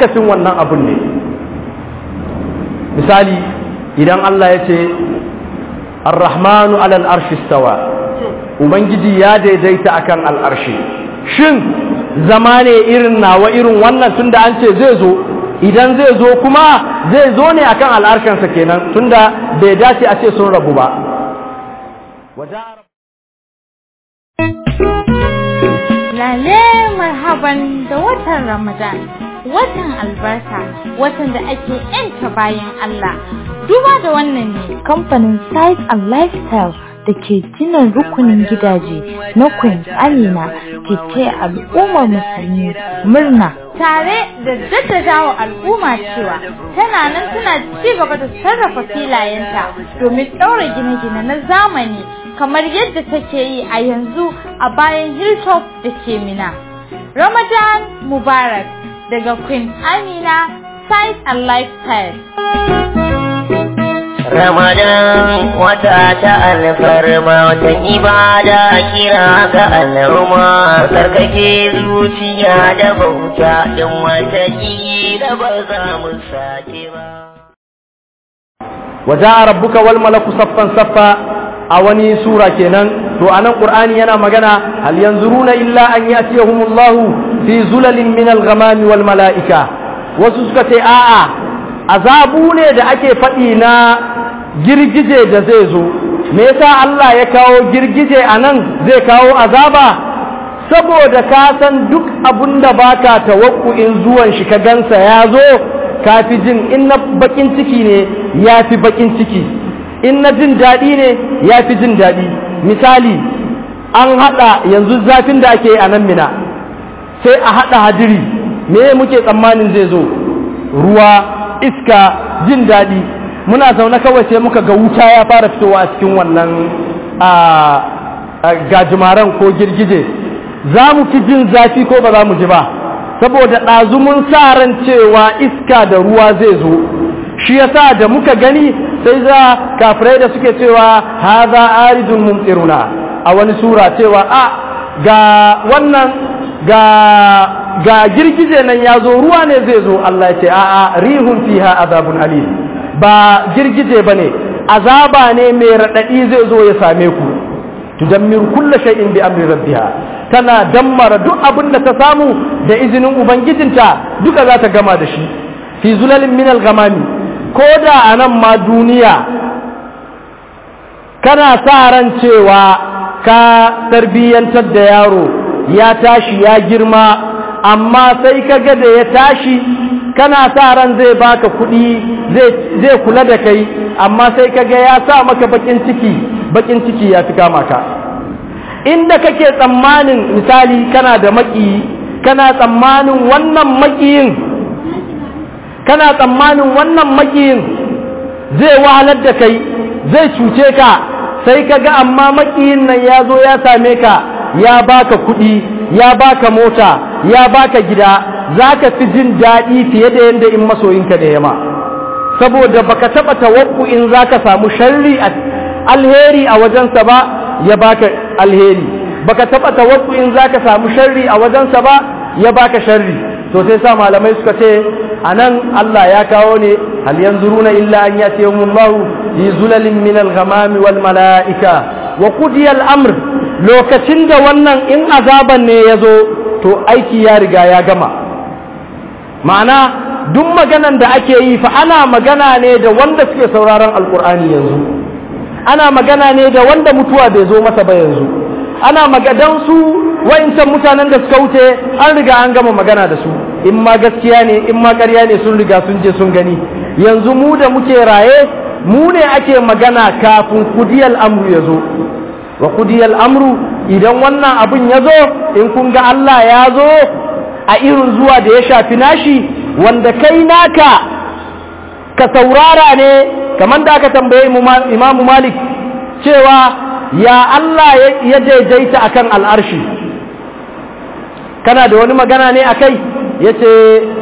akasin wannan abun ne misali idan Allah ya ce ar-rahmanu alal arshi stawa ubangiji ya daidaita akan al'arshi shin zama ne irin nawa irin wannan tunda an ce zai zo idan zai zo kuma zai zo ne akan al'arshensa kenan tunda bai dace a ce sun rabu ba Lale marhaban da watan Ramadan, watan albarka, watan da ake ‘yanta bayan Allah. Duba da wannan ne kamfanin Size and Lifestyle da ke gina rukunin gidaje na Queen Amina ke taya al'ummar musulmi murna. Tare da jaddadawa al'umma cewa tana nan tana ci gaba da sarrafa filayenta domin ɗaura gine-gine na zamani kamar yadda take yi a yanzu a bayan hilltop da ke mina. Ramadan Mubarak daga Queen Amina Size and Lifestyle. Ramadan wata ta alfarma watan ibada kira ga al'umma sarkake zuciya da bauta don wata da ba za mu sake ba. وجاء ربك والملك صفا صفا a wani sura kenan to anan qur'ani yana magana hal yanzuruna illa an yatiyahumullahu fi zulalin min al-ghamami wal malaika wasu suka ce a'a azabu ne da ake faɗi na girgije da zai zo me yasa Allah ya kawo girgije anan zai kawo azaba saboda ka san duk abun da baka tawakkuin zuwan shi ka gansa ya zo ka fi jin in na bakin ciki ne ya fi bakin ciki in na jin daɗi ne ya fi jin daɗi misali an haɗa yanzu zafin da ake a nan mina sai a haɗa hadiri me muke tsammanin zai zo ruwa iska jin daɗi muna zaune kawai sai muka ga wuta ya fara fitowa a cikin wannan gajimaren ko girgije za mu fi jin zafi ko ba za mu ji ba saboda ɗazu mun sa ran cewa iska da ruwa zai zo shi yasa da muka gani sai za kafirai da suke cewa haza aridun mumtiruna a wani sura cewa a ga wannan ga ga girgije nan ya zo ruwa ne zai zo Allah ya ce a a rihun fiha azabun alim ba girgije bane azaba ne mai radadi zai zo ya same ku tudammiru kulla shay'in bi amri rabbiha tana dammara duk abin da ta samu da izinin ubangijinta duka za ta gama da shi fi zulalin minal gamami ko da a nan ma duniya kana sa ran cewa ka tarbiyyantar da yaro ya tashi ya girma amma sai ka ga da ya tashi kana sa ran zai baka kuɗi zai kula da kai amma sai ka ga ya sa maka bakin ciki bakin ciki ya fi kama ka inda kake tsammanin misali kana da maƙiyi kana tsammanin wannan maƙiyin kana tsammanin wannan makiyin zai wahalar da kai zai cuce ka sai ka ga amma makiyin nan ya zo ya same ka ya baka kuɗi ya baka mota ya baka gida za ka fi jin daɗi fiye da yadda in masoyinka da yama saboda baka taɓa tawakku in za ka samu sharri alheri a wajensa ba ya baka alheri baka taɓa tawakku in za ka samu sharri a wajensa ba ya baka sharri to sai sa malamai suka ce anan Allah ya kawo ne hal yanzuruna illa an yatihumullahu fi zulalin min al-ghamami wal malaika wa qudiya al-amr lokacin da wannan in azaban ne yazo to aiki ya riga ya gama ma'ana duk maganan da ake yi fa ana magana ne da wanda suke sauraron alkur'ani yanzu ana magana ne da wanda mutuwa bai zo masa ba yanzu ana magadan su wa'incan mutanen da suka wuce an riga an gama magana da su in ma gaskiya ne in ma ƙarya ne sun riga sun je sun gani yanzu mu da muke raye mu ne ake magana kafin kudiyal amru ya zo wa kudiyal amru idan wannan abin ya zo in kun ga Allah ya zo a irin zuwa da ya shafi nashi wanda kai naka ka saurara ne kamar da aka tambaye imamu malik cewa ya Allah ya daidaita akan al'arshi kana da wani magana ne a kai ya ce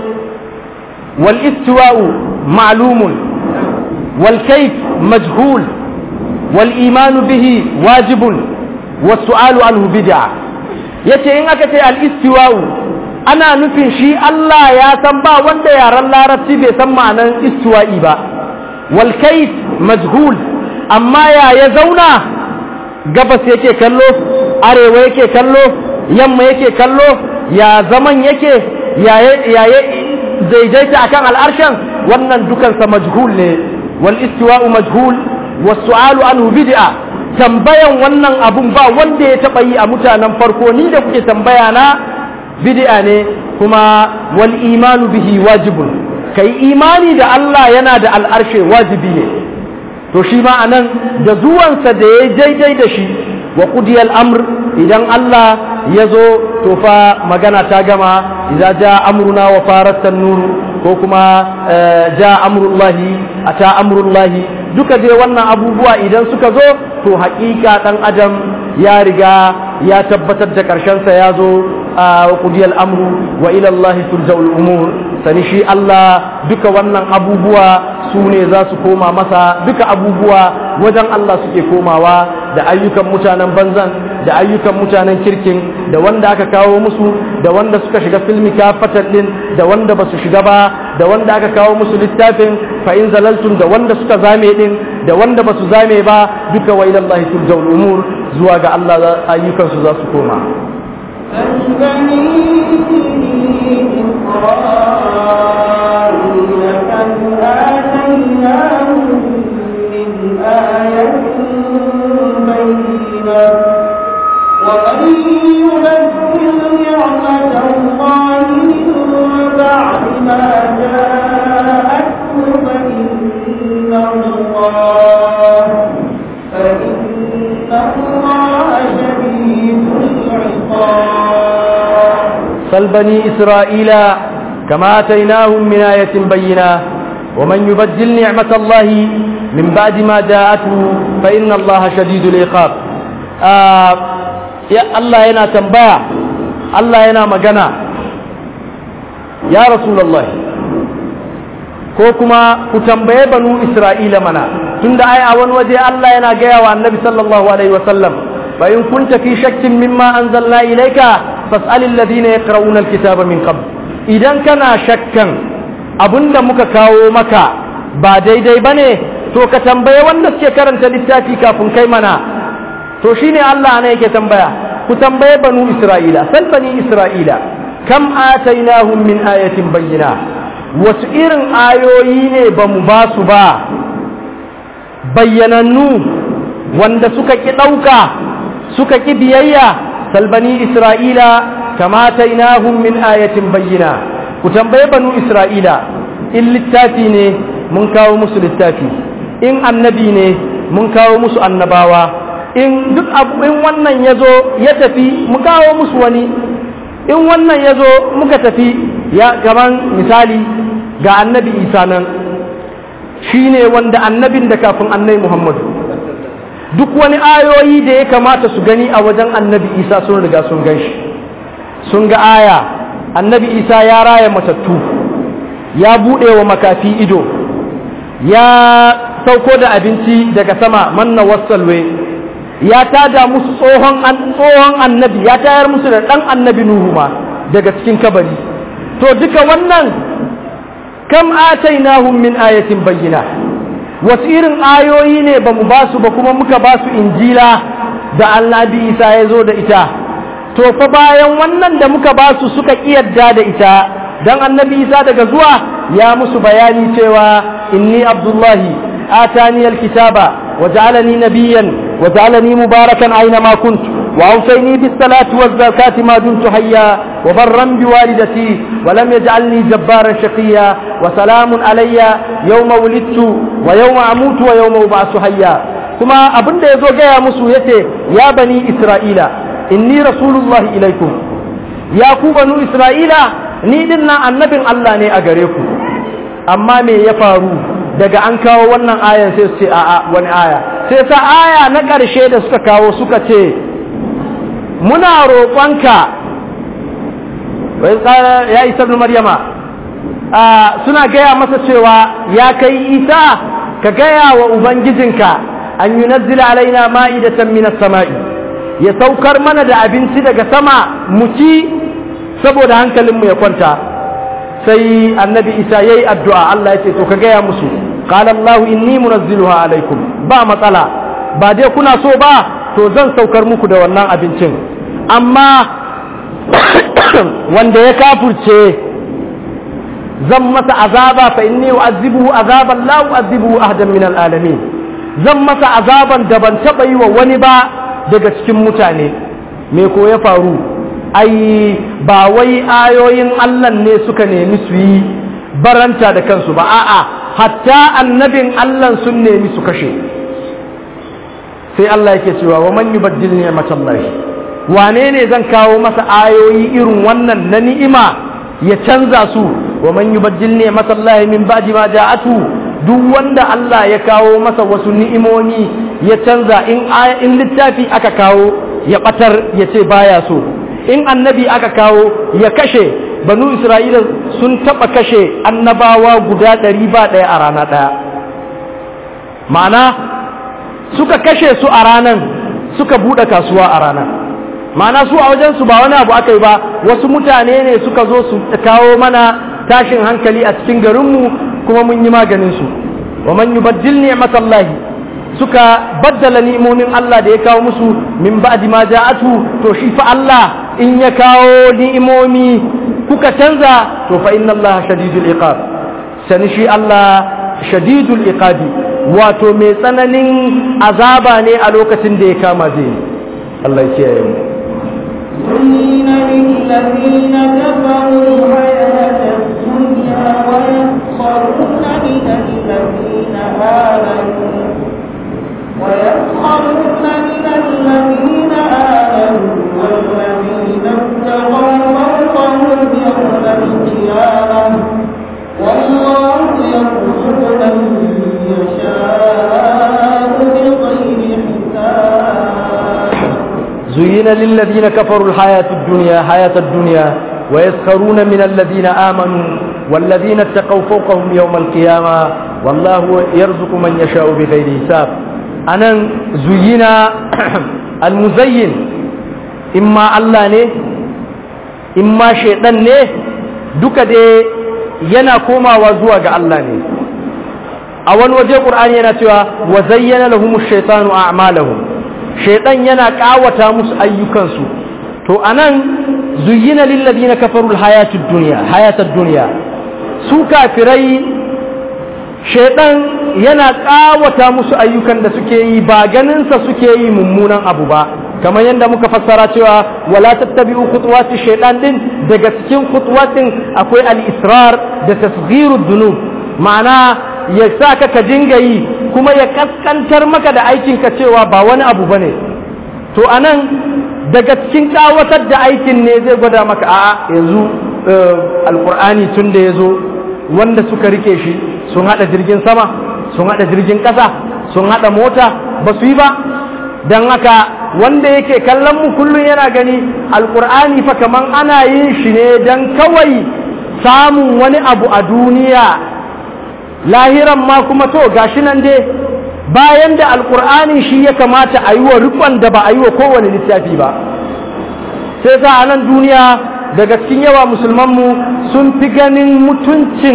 wal istiwa'u ma'lumun wal kaif majhul wal imanu bihi wajibun wasu alu anhu bid'a ya ce in aka ce al istiwa'u ana nufin shi Allah ya san ba wanda yaren larabci bai san ma'anan istiwa'i ba wal kayf majhul amma ya ya zauna gabas yake kallo arewa yake kallo yamma yake kallo ya zaman yake ya ya daidaita akan al'arshen wannan dukansa majhul ne wal istiwa'u majhul was su'alu anhu bid'a tambayan wannan abun ba wanda ya taba yi a mutanen farko ni da kuke tambaya na bid'a ne kuma wal imanu bihi wajibun kai imani da Allah yana da al'arshe wajibi ne to shi ma anan da zuwansa da ya daidai da shi wa qudiyal amr idan Allah ya zo to fa magana ta gama idza ja amruna wa faratan nur ko kuma ja amrullahi ata amrullahi duka dai wannan abubuwa idan suka zo to haƙiƙa dan adam ya riga ya tabbatar da ƙarshensa ya zo a qudiyal amru wa ila Allah turja'ul umur sani shi Allah duka wannan abubuwa su ne za su koma masa duka abubuwa wajen Allah suke komawa da ayyukan mutanen banzan da ayyukan mutanen kirkin da wanda aka kawo musu da wanda suka shiga filmi kafatan din da wanda ba su shiga ba da wanda aka kawo musu littafin fa in zalaltum da wanda suka zame din da wanda ba su zame ba duka wa ila Allah turja'ul umur zuwa ga Allah ayyukan su za su koma ومن يبدل نعمة الله من بعد ما جاءته فإن الله فإن الله شديد العقاب سل بني إسرائيل كما آتيناهم من آية بينة ومن يبدل نعمة الله من بعد ما جاءته فإن الله شديد العقاب آه ya Allah yana tambaya Allah yana magana ya Rasulullah ko kuma ku tambaye banu Isra'ila mana tunda ai a wani waje Allah yana gaya wa annabi sallallahu alaihi wasallam fa in kunta fi shakkin mimma anzalna ilayka fas'al alladhina yaqra'una alkitaba min qabl idan kana shakkan abinda muka kawo maka ba daidai bane to ka tambaye wanda suke karanta littafi kafin kai mana to shine Allah ne yake tambaya ku tambaye banu Isra'ila sal bani Isra'ila kam atainahum min ayatin bayyina wasu irin ayoyi ne ba mu ba su ba bayyanannu wanda suka ki ɗauka suka ki biyayya sal bani Isra'ila kam atainahum min ayatin bayyina ku tambaye banu Isra'ila in littafi ne mun kawo musu littafi in annabi ne mun kawo musu annabawa in duk abu in wannan ya zo ya tafi mu kawo musu wani in wannan ya zo muka tafi ya gaban misali ga annabi isa nan shi ne wanda annabin da kafin annabi muhammadu duk wani ayoyi da ya kamata su gani a wajen annabi isa sun riga sun gan shi sun ga aya annabi isa ya raya matattu ya buɗe wa makafi ido ya sauko da abinci daga sama manna wasalwe ya tada musu tsohon tsohon annabi ya tayar musu da dan annabi nuhu ma daga cikin kabari to duka wannan kam atainahum min ayatin bayyina wasu irin ayoyi ne ba mu basu ba kuma muka basu injila da annabi isa ya zo da ita to fa bayan wannan da muka basu suka kiyarda da ita dan annabi isa daga zuwa ya musu bayani cewa inni abdullahi atani alkitaba وجعلني نبيا وجعلني مباركا أينما كنت وأوصيني بالصلاة والزكاة ما دمت حيا وبرا بوالدتي ولم يجعلني جبارا شقيا وسلام علي يوم ولدت ويوم أموت ويوم أبعث حيا ثم أبن يزو جاء مسويته يا بني إسرائيل إني رسول الله إليكم يا كو بنو إسرائيل ni dinnan annabin Allah ne a gare ku amma me ya faru daga an kawo wannan ayan sai su ce a'a wani aya sai sa aya na ƙarshe da suka kawo suka ce muna roƙonka ya isa ibn maryama suna gaya masa cewa ya kai isa ka gaya wa ubangijinka an yi nazzila alaina ma'idatan minas sama'i ya saukar mana da abinci daga sama mu ci saboda hankalinmu ya kwanta sai annabi isa ya yi addu'a Allah ya ce to ka gaya musu qala Allah inni munazziluha alaikum ba matsala ba dai kuna so ba to zan saukar muku da wannan abincin amma wanda ya kafurce zan masa azaba fa inni u'azzibuhu azaban la u'azzibuhu ahadan min alalamin zan masa azaban da ban taba yi wa wani ba daga cikin mutane me ko ya faru ai ba wai ayoyin Allah ne suka nemi su yi baranta da kansu ba a'a hatta annabin Allah sun nemi su kashe sai Allah yake cewa wa man yubaddil ni'matallahi wane ne zan kawo masa ayoyi irin wannan na ni'ima ya canza su wa man yubaddil ni'matallahi min ba'di ma ja'atu duk wanda Allah ya kawo masa wasu ni'imomi ya canza in in littafi aka kawo ya batar ya ce baya so in annabi aka kawo ya kashe banu isra'ila sun taba kashe annabawa guda ɗari ba ɗaya a rana ɗaya ma'ana suka kashe su a ranan suka buɗe kasuwa a ranar ma'ana su a wajensu ba wani abu aka yi ba wasu mutane ne suka zo su kawo mana tashin hankali a cikin garinmu kuma mun yi maganinsu wa man yubaddil ni'matallahi suka baddala ni'imomin Allah da ya kawo musu min ba'di ma ja'atu to shi fa Allah in ya kawo ni'imomi kuka canza to fa inna Allah shadidul iqab sani shi Allah shadidul iqabi wato mai tsananin azaba ne a lokacin da ya kama zai Allah ya kiyaye mu زين للذين كفروا الحياة الدنيا ويسخرون من الذين آمنوا ويسخرون من الذين آمنوا والذين اتقوا فوقهم يوم القيامة والله يرزق من يشاء بغير حساب زين للذين كفروا الحياة الدنيا حياة الدنيا ويسخرون من الذين آمنوا والذين اتقوا فوقهم يوم القيامة والله يرزق من يشاء بغير حساب أنا زين المزين إما الله ne imma shaidan ne duka dai yana komawa zuwa ga Allah ne a wani waje ƙur'ani yana cewa wa zayyana lahum ash-shaytanu a'malahum shaidan yana kawata musu ayyukansu to anan zuyyina lil ladina kafaru al-hayatud dunya hayatud dunya su kafirai shaidan yana kawata musu ayyukan da suke yi ba ganin sa suke yi mummunan abu ba kamar yadda muka fassara cewa wala tattabi'u khutuwati shaytan din daga cikin khutuwatin akwai al-israr da tasghirud dunub ma'ana ya sa ka ka dinga yi kuma ya kaskantar maka da aikin ka cewa ba wani abu bane to anan daga cikin kawatar da aikin ne zai gwada maka a'a yanzu alqur'ani tun da yazo wanda suka rike shi sun hada jirgin sama sun hada jirgin kasa sun hada mota ba su yi ba don haka wanda yake kallon mu kullum yana gani alkur'ani fa kaman ana yin shi ne don kawai samun wani abu a duniya lahiran ma kuma to gashi nan dai bayan da alkur'ani shi ya kamata a yi wa rikon da ba a yi wa kowane littafi ba sai sa a nan duniya daga cikin yawa musulmanmu sun fi ganin mutuncin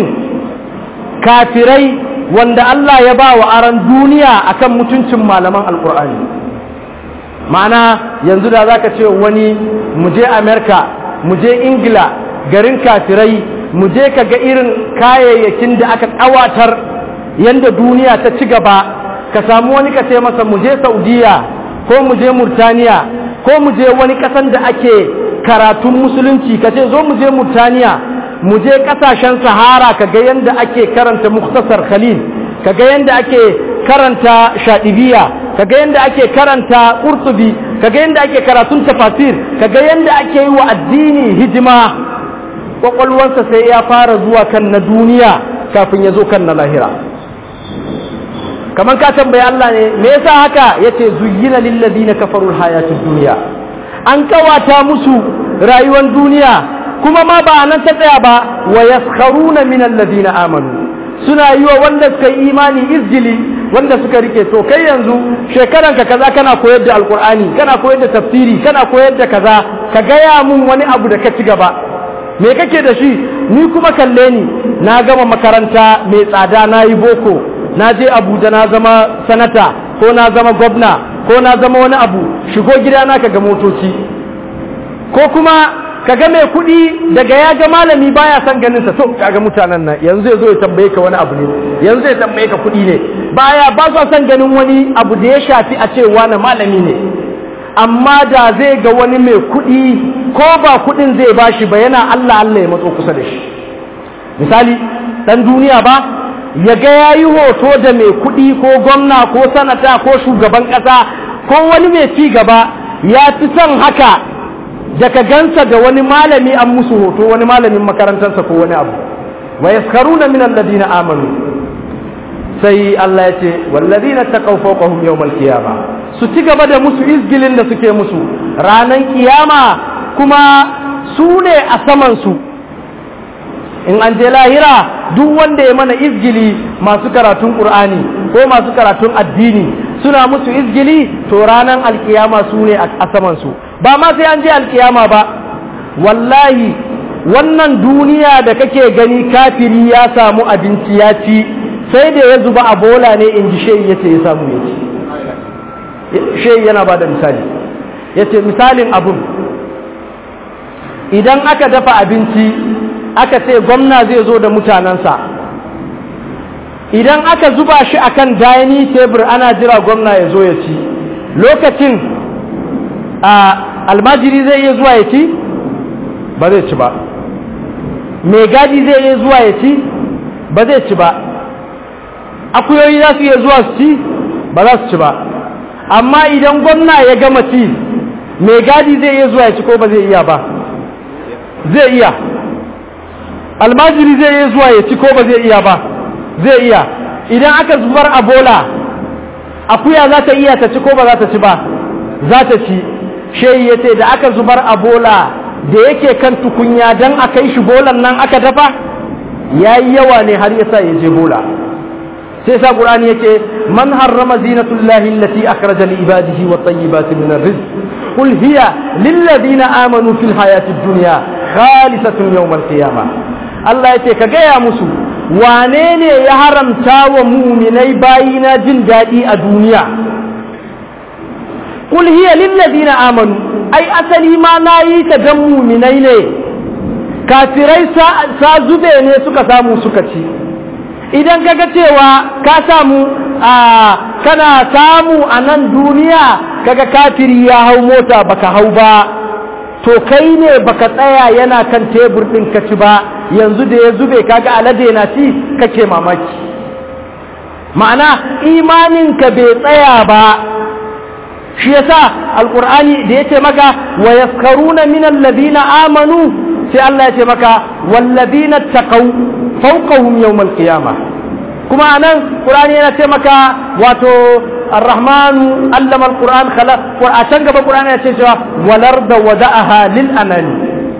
kafirai wanda Allah ya ba wa aran duniya akan mutuncin malaman alkur'ani ma'ana yanzu da za ka ce wani mu je amerika mu je ingila garin kafirai mu je ka ga irin kayayyakin da aka ƙawatar yadda duniya ta ci gaba ka samu wani ka ce masa mu je saudiya ko mu je murtaniya ko mu je wani ƙasan da ake karatun musulunci ka ce zo mu je murtaniya mu je ƙasashen sahara ka ga yadda ake karanta muktasar khalil ka ga yadda ake karanta shaɗibiya kaga yadda ake karanta ƙurtubi kaga yadda ake karatun tafasir kaga yadda ake yi wa addini hidima ƙwaƙwalwarsa sai ya fara zuwa kan na duniya kafin ya zo kan na lahira kamar ka tambayi Allah ne me yasa haka yace zuyyina lil ladina kafaru al hayatud dunya an kawata musu rayuwar duniya kuma ma ba nan ta tsaya ba wa yaskharuna min alladhina amanu suna yi wa wanda suka yi imani izgili wanda suka rike to kai yanzu shekaranka kaza kana koyar da alkur'ani kana koyar da tafsiri kana koyar da kaza ka gaya mun wani abu da ka ci gaba me kake da shi ni kuma kalle ni na gama makaranta mai tsada na yi boko na je abuja na zama sanata ko na zama gwamna ko na zama wani abu shigo gidana ka ga motoci ko kuma ka ga mai kuɗi daga ya ga malami baya son ganin sa to kaga mutanen nan yanzu ya zo ya tambaye ka wani abu ne yanzu ya tambaye ka kuɗi ne baya ba su son ganin wani abu da ya shafi a ce wani malami ne amma da zai ga wani mai kuɗi ko ba kuɗin zai bashi ba yana Allah Allah ya matso kusa da shi misali dan duniya ba ya ga ya yi hoto da mai kuɗi ko gwamna ko sanata ko shugaban ƙasa ko wani mai ci gaba ya fi son haka daga gansa da wani malami an musu hoto wani malamin makarantarsa ko wani abu wa yaskaruna min alladina amanu sai Allah ya ce walladina taqaw fawqahum yawmal qiyama su ci gaba da musu izgilin da suke musu ranan kiyama kuma su ne a saman su in an je lahira duk wanda ya mana izgili masu karatun qur'ani ko masu karatun addini suna musu izgili to ranan alkiyama su ne a saman su ba ma sai an je alkiyama ba wallahi wannan duniya da kake gani kafiri ya samu abinci ya ci sai da ya zuba a bola ne in ji shehi yace ya samu ya ci shehi yana ba da misali yace misalin abun idan aka dafa abinci aka ce gwamna zai zo da mutanensa idan aka zuba shi akan dining table ana jira gwamna ya zo ya ci lokacin a almajiri zai iya zuwa ya ci ba zai ci ba mai gadi zai iya zuwa ya ci ba zai ci ba akuyoyi za su iya zuwa su ci ba za su ci ba amma idan gwamna ya gama ci mai gadi zai iya zuwa ya ci ko ba zai iya ba zai iya almajiri zai iya zuwa ya ci ko ba zai iya ba zai iya idan aka zubar a bola akuya za ta iya ta ci ko ba za ta ci ba za ta ci shehi ya ce da aka zubar a bola da yake kan tukunya don a kai shi bolan nan aka dafa ya yi yawa ne har yasa ya je bola sai sa qur'ani yake man harrama zinatullahi allati akhraja li ibadihi wa tayyibati min arrizq qul hiya lil ladina amanu fil hayati dunya khalisatun yawm al-qiyamah Allah yace ka gaya musu wane ne ya haramta wa muminai bayina jin daɗi a duniya qul hiya lil ladina amanu ai asali ma nayi ta dan muminai ne kafirai sa zube ne suka samu suka ci idan kaga cewa ka samu a kana samu a nan duniya kaga kafiri ya hau mota baka hau ba to kai ne baka tsaya yana kan tebur ɗin ka ci ba yanzu da ya zube kaga alade na ci kake mamaki ma'ana imaninka bai tsaya ba shi yasa alqur'ani da yace maka wa yaskaruna min alladhina amanu sai Allah yace maka walladhina taqaw fawqahum yawm alqiyamah kuma anan qur'ani yana ce maka wato arrahmanu allama alquran khalaq a can gaba qur'ani ya ce cewa walarda wada'aha lil anani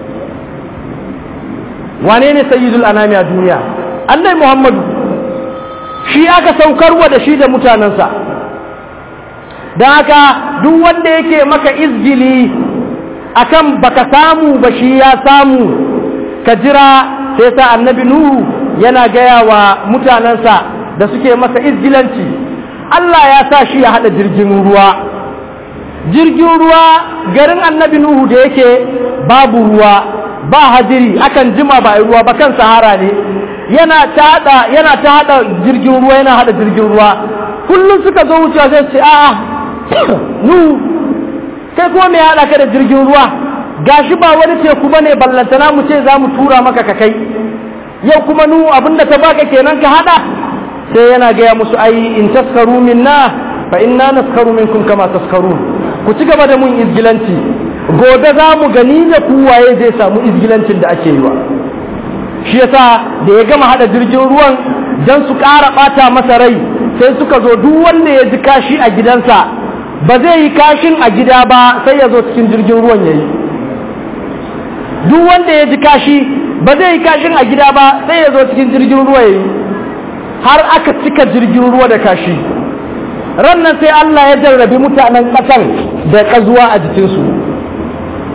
wane ne sayyidul anami a duniya annabi muhammadu shi aka saukarwa da shi da mutanensa don haka duk wanda yake maka izgili akan baka samu ba shi ya samu ka jira sai sa annabi nuhu yana gaya wa mutanensa da suke masa izgilanci Allah ya sa shi ya haɗa jirgin ruwa jirgin ruwa garin annabi nuhu da yake babu ruwa ba hadiri akan jima ba ruwa ba kan sahara ne yana ta hada yana ta hada jirgin ruwa yana hada jirgin ruwa kullum suka zo wucewa sai ce a'a nu kai kuma me hada ka da jirgin ruwa gashi ba wani teku bane ballantana mu ce zamu tura maka ka kai yau kuma nu abinda ta baka kenan ka hada sai yana gaya musu ai in taskaru minna fa inna naskaru minkum kama taskarun ku ci gaba da mun izgilanci gobe za mu gani da kuwaye zai samu izgilancin da ake yi wa shi yasa da ya gama hada jirgin ruwan don su ƙara ɓata masa rai sai suka zo duk wanda ya ji kashi a gidansa ba zai yi kashin a gida ba sai ya zo cikin jirgin ruwan ya yi duk wanda ya ji kashi ba zai yi kashin a gida ba sai ya zo cikin jirgin ruwa ya yi har aka cika jirgin ruwa da kashi rannan sai Allah ya jarrabi mutanen ƙasar da ƙazuwa a jikinsu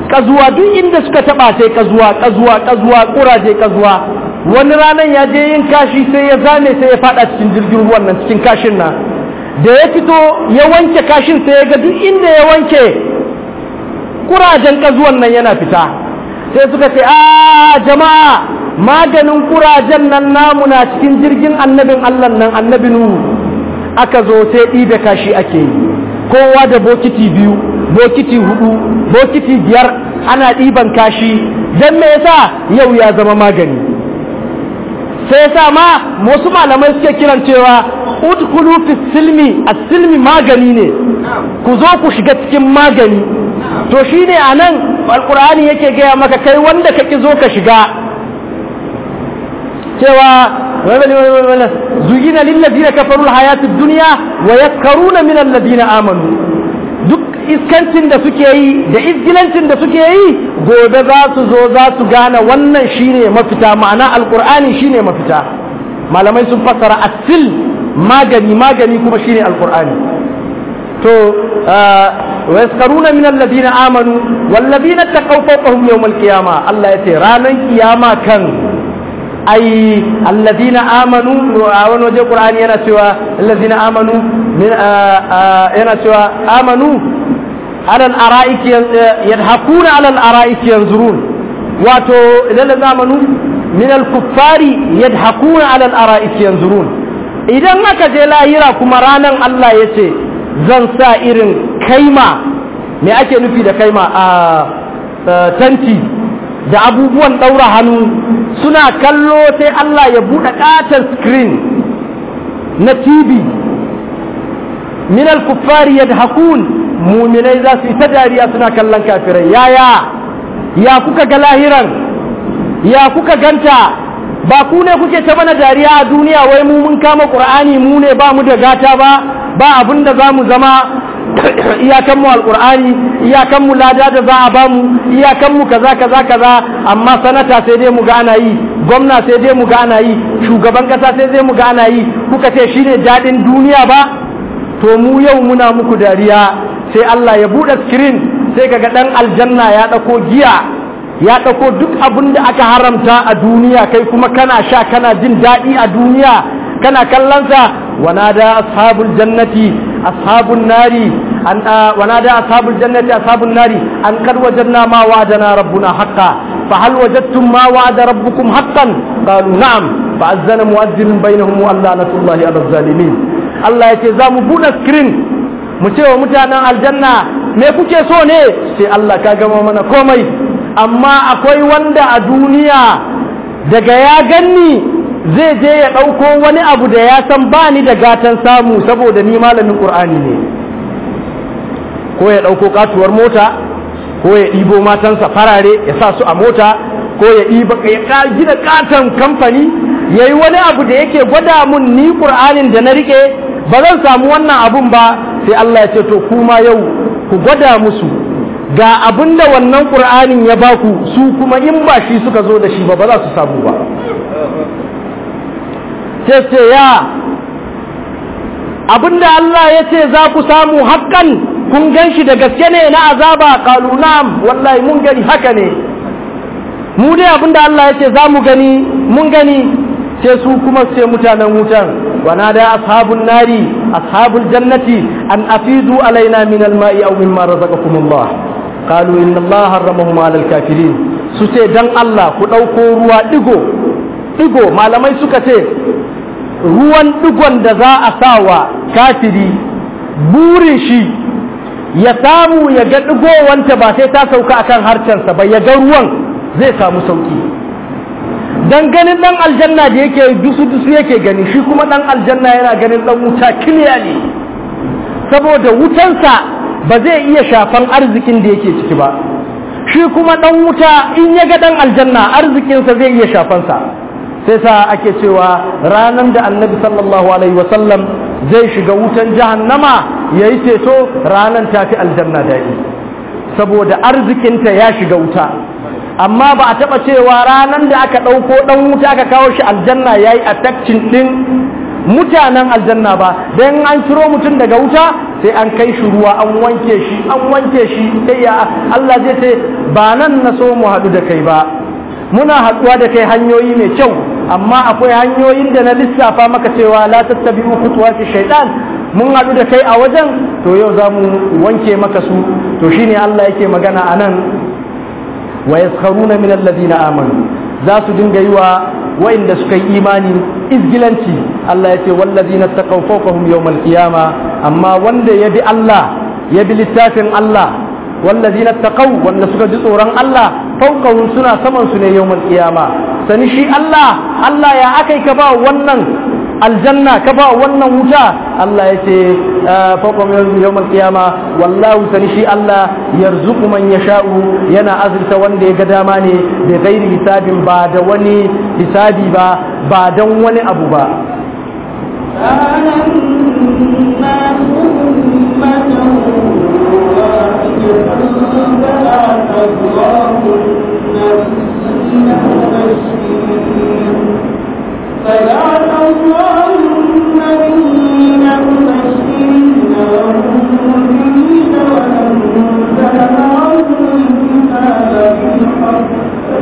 kazuwa duk inda suka taba sai kazuwa kazuwa kazuwa kuraje kazuwa wani ranan ya je yin kashi sai ya zame sai ya fada cikin jirgin ruwan nan cikin kashin nan da ya fito ya wanke kashin sai ya ga duk inda ya wanke kurajen kazuwan nan yana fita sai suka ce a jama'a maganin kurajen nan namu na cikin jirgin annabin Allah nan annabi Nuhu aka zo sai ɗibe kashi ake yi kowa da bokiti biyu bokiti hudu bokiti biyar ana ɗiban kashi don me yasa yau ya zama magani sai yasa ma wasu malamai suke kiran cewa udkhulu fi silmi as-silmi magani ne ku zo ku shiga cikin magani to shine anan alqur'ani yake gaya maka kai wanda kake zo ka shiga cewa zuyina lillazina kafaru alhayatu dunya wa yaskaruna min alladhina amanu duk iskancin da suke yi da izgilancin da suke yi gobe za su zo za su gane wannan shine mafita ma'ana alqur'ani shine mafita malamai sun fassara asil magani magani kuma shine alqur'ani to wa yaskaruna min alladhina amanu walladhina taqaw fawqahum yawm alqiyama Allah yace ranan kiyama kan ai alladhina amanu a wani waje qur'ani yana cewa alladhina amanu min yana cewa amanu ala al-ara'ik yadhakuna ala al-ara'ik yanzurun wato idan amanu min al-kuffari yadhakuna ala al-ara'ik yanzurun idan aka je lahira kuma ranan Allah yace zan sa irin kaima me ake nufi da kaima a tanti da abubuwan ɗaura hannu suna kallo sai Allah ya buɗe ƙaton screen na TV minal kuffari yadhakun muminai za su yi ta dariya suna kallon kafirai yaya ya kuka ga lahiran ya kuka ganta ba ku ne kuke ta mana dariya a duniya wai mu mun kama ƙur'ani mu ne ba mu da gata ba ba abin da za mu zama iyakanmu alkur'ani iyakanmu lada da za a bamu iyakanmu kaza kaza kaza amma sanata sai dai mu ga ana yi gwamna sai dai mu ga ana yi shugaban kasa sai dai mu ga ana yi kuka ce shine dadin duniya ba to mu yau muna muku dariya sai Allah ya bude screen sai kaga dan aljanna ya dauko giya ya dauko duk abin da aka haramta a duniya kai kuma kana sha kana jin daɗi a duniya kana kallonsa ونادى أصحاب الجنة أصحاب النار أن آه ونادى أصحاب الجنة أصحاب النار أن قد وجدنا ما وعدنا ربنا حقا فهل وجدتم ما وعد ربكم حقا قالوا نعم فأذن مؤذن بينهم وأن لعنة الله على الظالمين الله يتزام بون سكرين متى متانا الجنة me kuke so ne sai Allah ka gama mana komai amma akwai wanda a duniya daga ya ganni zai je ya ɗauko wani abu da ya san ba ni da gatan samu saboda ni malamin ƙur'ani ne ko ya ɗauko katuwar mota ko ya ɗibo matansa farare ya sa su a mota ko ya ɗiba ya gina katon kamfani ya yi wani abu da yake gwada mun ni ƙur'anin da na riƙe ba zan samu wannan abun ba sai Allah ya ce to kuma yau ku gwada musu ga abin da wannan ƙur'anin ya baku su kuma in ba shi suka zo da shi ba ba za su samu ba sai ce ya abinda Allah ya ce za ku samu hakan kun gan shi da gaske ne na azaba kalu na'am wallahi mun gani haka ne mu dai abinda Allah ya ce za mu gani mun gani sai su kuma sai mutanen wutan wana da ashabun nari ashabul jannati an afidu alaina min alma'i aw mimma razaqakumullah qalu inna Allah harramahum ala alkafirin su ce dan Allah ku dauko ruwa digo digo malamai suka ce ruwan digon da za a sa wa kafiri burin shi ya samu ya ga digowanta ba sai ta sauka akan harcensa ba ya ga ruwan zai samu sauki dan ganin dan aljanna da yake dusu dusu yake gani shi kuma dan aljanna yana ganin dan wuta kiliya ne saboda wutansa ba zai iya shafan arzikin da yake ciki ba shi kuma dan wuta in ya ga dan aljanna arzikinsa zai iya shafansa sai sa ake cewa ranar da annabi sallallahu alaihi wasallam zai shiga wutan jahannama ya yi ceto ranar tafi aljanna daɗi saboda arzikinta ya shiga wuta amma ba a taɓa cewa ranar da aka ɗauko ɗan wuta aka kawo shi aljanna ya yi attakcin ɗin mutanen aljanna ba don an ciro mutum daga wuta sai an kai shi ruwa an wanke shi an wanke shi sai ya Allah zai ce ba nan na so mu haɗu da kai ba muna haɗuwa da kai hanyoyi mai kyau amma akwai hanyoyin da na lissafa maka cewa la tattabi'u khutuwati shaytan mun haɗu da kai a wajen to yau za mu wanke maka su to shine Allah yake magana anan wa yaskharuna min alladhina amanu za su dinga yi wa wa'inda suka yi imani izgilanci Allah ya ce wallazina taqaw fawqahum yawmal qiyama amma wanda ya bi Allah ya bi littafin Allah wallazina taqaw wanda suka ji tsoron Allah fawqahum suna saman su ne yawmal qiyama sani shi Allah Allah ya akai ka ba wannan aljanna ka ba wannan wuta Allah ya ce fawqahum yawmal qiyama wallahu sani shi Allah yarzuqu man yasha'u yana azurta wanda ya ga dama ne da gairi hisabin ba da wani hisabi ba ba don wani abu ba كان الناس أمة واحدة فبعث الله النبيين مبشرين فبعث الله النبيين مبشرين ومنذرين وأنزل معهم الكتاب بالحق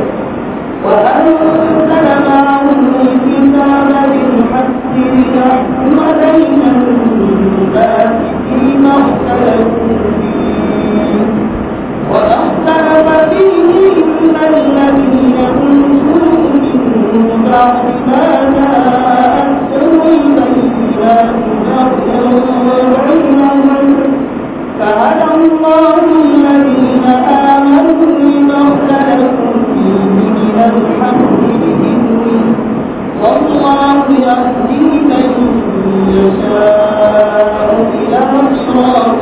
وأنزل معهم الكتاب بالحق ليحكم بين الناس فيما اختلفوا فيه واختلف فيه إلا الذين أوتوه من بعد ما جاءتهم البينات بغيا بينهم فهدى الله الذين آمنوا لما اختلفوا فيه من الحق بإذنه والله يهدي من يشاء إلى صراط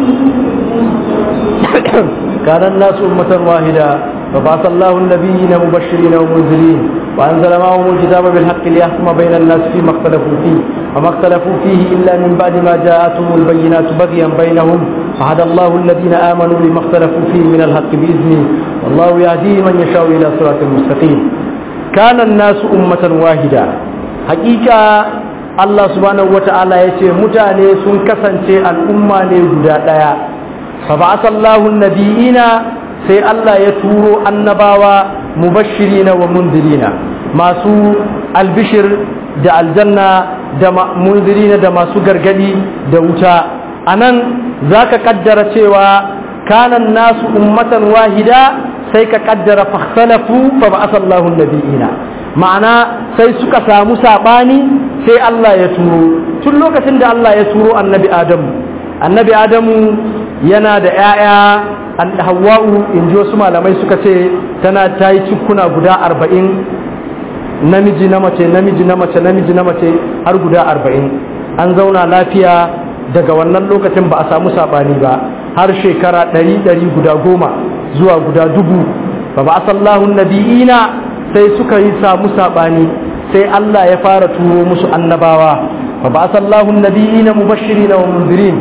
مستقيم كان الناس أمة واحدة فبعث الله النبيين مبشرين ومنذرين وأنزل معهم الكتاب بالحق ليحكم بين الناس فيما اختلفوا فيه وما اختلفوا فيه إلا من بعد ما جاءتهم البينات بغيا بينهم فهدى الله الذين آمنوا لما اختلفوا فيه من الحق بإذنه والله يهدي من يشاء إلى صراط مستقيم كان الناس أمة واحدة حقيقة Allah subhanahu wata'ala ya ce mutane sun kasance al'umma ne guda ɗaya fa ba'asallahu nabiyina sai Allah ya turo annabawa mubashirina wa mundirina masu albishir da aljanna da mundirina da masu gargadi da wuta anan zaka kaddara cewa kanan nasu ummatan wahida sai ka kaddara fakhsalafu fa ba'asallahu nabiyina ma'ana sai suka samu sabani sai Allah ya turo tun lokacin da Allah ya turo annabi Adamu annabi Adamu yana da ‘ya'ya an hawa'u in ji wasu malamai suka ce tana ta yi cikuna guda arba'in namiji na mace namiji na mace namiji na mace har guda arba'in an zauna lafiya daga wannan lokacin ba a samu saɓani ba har shekara ɗari ɗari guda goma zuwa guda dubu ba ba asallahun nabi'ina sai suka yi samu saɓani sai Allah ya fara turo musu annabawa ba ba asallahun nabi'ina mubashirina wa munzirin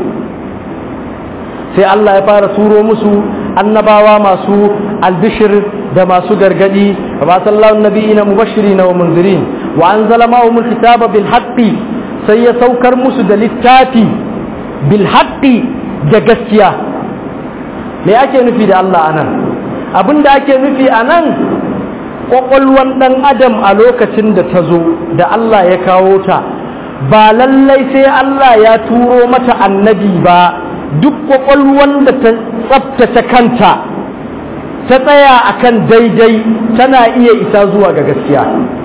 sai Allah ya fara turo musu annabawa masu albishir da masu gargadi ba sallallahu nabiyina mubashirina wa munzirin wa anzala ma'hum alkitaba bil haqqi sai ya saukar musu da littafi bil haqqi da gaskiya me ake nufi da Allah anan abinda ake nufi anan kwakwalwan dan adam a lokacin da ta zo da Allah ya kawo ta ba lallai sai Allah ya turo mata annabi ba duk kwakwalwan da ta tsabtace kanta ta tsaya akan daidai tana iya isa zuwa ga gaskiya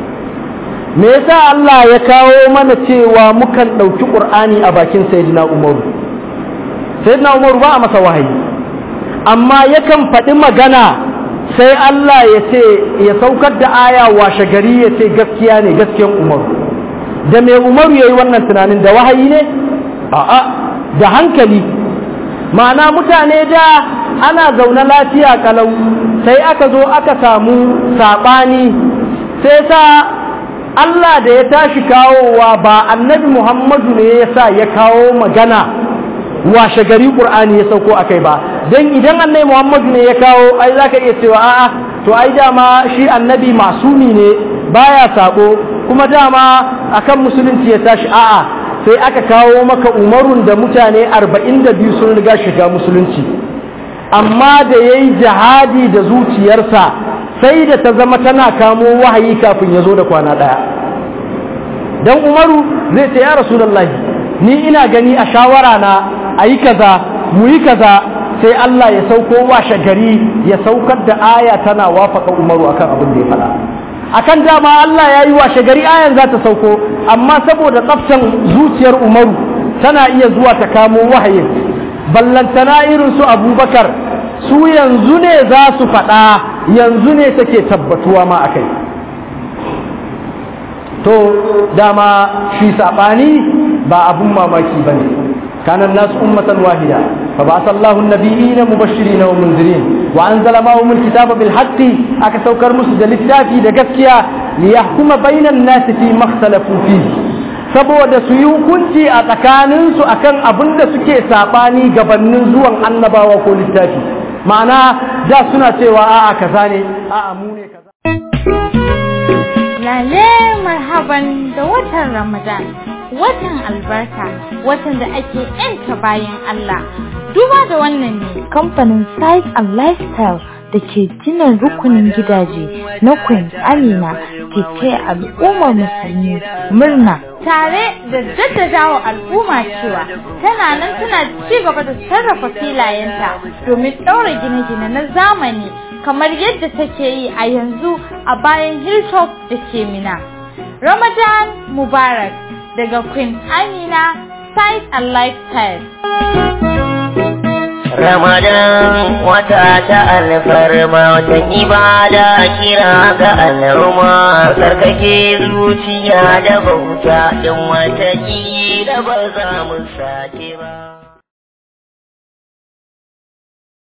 me yasa Allah ya kawo mana cewa mukan ɗauki ƙur'ani a bakin sayyidina umaru sayyidina umaru ba a masa wahayi amma yakan faɗi magana sai Allah ya ce ya saukar da aya washe gari ya ce gaskiya ne gaskiyan umaru da me umaru ya yi wannan tunanin da wahayi ne a'a da hankali ma'ana mutane da ana zaune lafiya kalau sai aka zo aka samu saɓani sai sa Allah da ya tashi kawowa ba annabi Muhammadu ne ya sa ya kawo magana washe gari ƙur'ani ya sauko akai ba don idan annabi Muhammadu ne ya kawo ai za ka iya cewa a'a to ai dama shi annabi masumi ne baya sabo kuma dama akan musulunci ya tashi a'a sai aka kawo maka umarun da mutane arba'in da biyu sun riga shiga musulunci amma da ya yi jihadi da zuciyarsa sai da ta zama tana kamo wahayi kafin ya zo da kwana ɗaya don umaru zai ce ya rasulallahi ni ina gani a shawara na a yi kaza mu yi kaza sai Allah ya sauko washe gari ya saukar da aya tana wafaka umaru akan abin da ya faɗa akan dama Allah ya yi washe gari ayan za ta sauko amma saboda tsaftan zuciyar umaru tana iya zuwa ta kamo wahayin ballantana irin su abubakar su yanzu ne za su faɗa yanzu ne take tabbatuwa ma a kai to dama shi saɓani ba abun mamaki ba ne kanan nasu ummatan wahida fa ba sallahu nabiyina mubashirin wa munzirin wa anzala ma'ahum alkitaba bil haqqi aka saukar musu da littafi da gaskiya li yahkuma bainan nasi fi makhtalafu fihi saboda su yi hukunci a tsakaninsu akan abin da suke saɓani gabanin zuwan annabawa ko littafi ma'ana da suna cewa a'a kaza ne a'a mu ne kaza lale marhaban da watan ramadan watan albarka watan da ake yanta bayan Allah duba da wannan ne kamfanin size and lifestyle da ke gina rukunin gidaje na Queen Amina ke taya al'ummar musulmi murna tare da jaddadawa al'umma cewa tana nan tana ci gaba da sarrafa filayenta domin ɗaura gine-gine na zamani kamar yadda take yi a yanzu a bayan hilltop da ke mina ramadan mubarak daga queen amina size and lifestyle Ramadan wata ta alfarma watan ibada kira ga al'umma sarkake zuciya da bauta in wata da ba za mu sake ba.